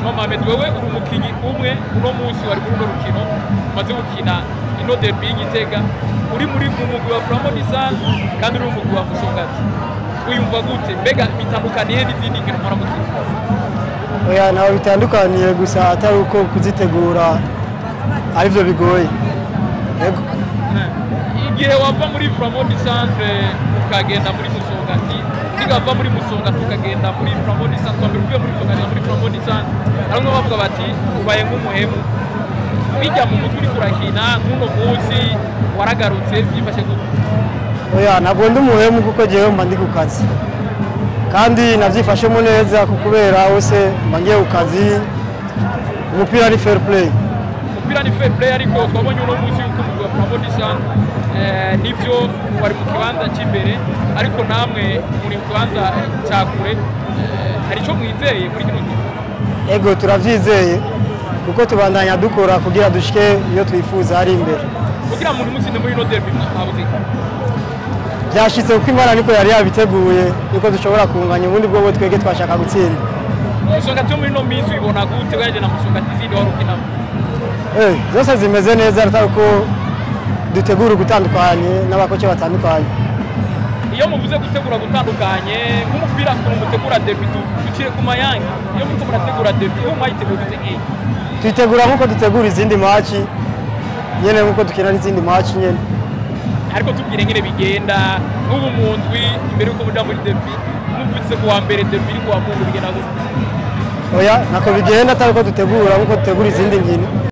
Juma Mohamed wewe uri umukinyi umwe uno munsi wari muri runo rukino umaze gukina ino derby y'Igitega uri muri mu mugwi wa Flambo Nisan kandi uri mu mugwi wa Musongati wiyumva gute mbega bitandukaniye n'izindi nkino mpora gukina oya ntaho bitandukaniye gusa atari uko kuzitegura aribyo bigoye Yego. igihe wava muri Flambo Centre ukagenda muri Musongati nigava muri Musongati ukagenda muri Flambo Centre wambere uvuye muri Musongati muri Flambo Centre bamwe bavuga bati ubaye nk'umuhemu bijya mu mutwe uriko urakina nk'uno munsi waragarutse byifashe gute oya ntabwo ndi umuhemu kuko jyewe mba ndi ku kazi kandi nabyifashemo neza ku kubera hose mba ngiye ku kazi umupira ni fair play umupira ni fair play ariko twabonye uno munsi yuko umugwi wa Flambo Centre eh, nivyo wari mu kibanza cy'imbere ariko namwe muri mu kibanza cya kure eh, hari icyo mwizeye muri kino gihe ego turabyizeye kuko tubandanya dukora kugira dushike iyo twifuza ari imbere kugira ngo mutsinde muri ino derby mwabuze iki? byashyitse kuko imana niko yari yabiteguye yuko dushobora kunganya ubundi bwo bwo twebwe twashaka gutsinda musongati yo muri ino minsi ubibona gute ugereranyije na musongati izindi wari ukinamo Eh, zose zimeze neza atari uko dutegura ugutandukanye n'abakoce batandukanye iyo muvuze gutegura gutandukanye nk'umupira ukuntu mutegura derby du- ducire ku mayange iyo muriko murategura derby iyo mwayitegura gute nk'iyi tuyitegura nk'uko dutegura izindi maci nyene nk'uko dukina n'izindi maci nyene ariko tubwire nyine bigenda nk'ubu mu ndwi imbere y'uko muja muri derby muvutse ku wa mbere derby iri ku wa mungu bigenda gute oya ntako bigenda atari uko dutegura nk'uko dutegura izindi nkino